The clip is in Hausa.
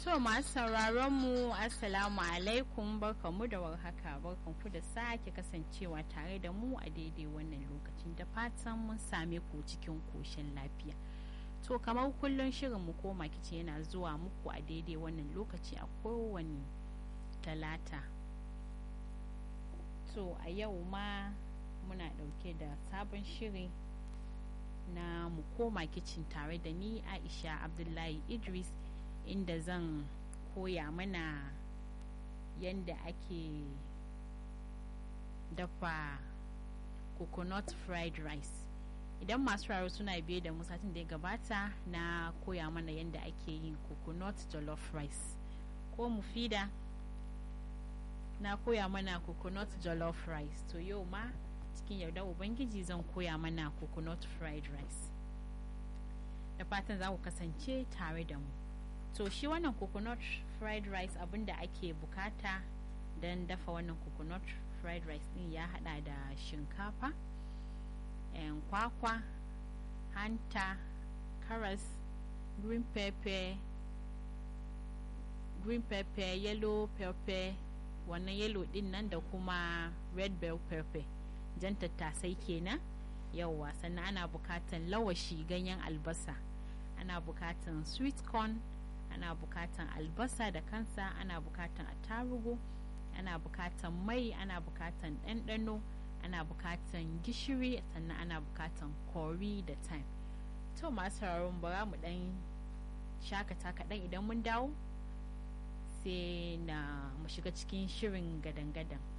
To masu sauraron mu Assalamu alaikum barkanmu da warhaka barkanku da sake kasancewa tare da mu a daidai wannan lokacin da fatan mun same ku cikin koshin lafiya. To kamar kullum shirin mu koma kici yana zuwa muku a daidai wannan lokaci a kowane talata. To a yau ma muna ɗauke da sabon shiri na mu koma kicin tare da ni Aisha Abdullahi Idris inda zan koya mana yadda ake dafa coconut fried rice idan masu raro suna biye da satin da ya gabata na koya mana yadda ake yin coconut jollof rice ko mufida na koya mana coconut jollof rice to yau ma cikin yarda ubangiji zan koya mana coconut fried rice da fatan za ku kasance tare da mu to shi wannan coconut fried rice abinda ake bukata don dafa wannan coconut fried rice din ya hada da shinkafa kwakwa hanta karas green pepper green pepper yellow pepper wannan yellow din nan da kuma red bell pepper jan tattasai kenan yauwa sannan ana bukatan lawashi ganyen albasa ana bukatan sweet corn ana bukatan albasa da kansa ana bukatan attarugu ana bukatan mai ana bukatan ɗanɗano ana bukatan gishiri sannan ana bukatan kori da time to masu sauraron bara mu ɗan shakata kaɗan idan mun dawo sai na mu shiga cikin shirin gadan-gadan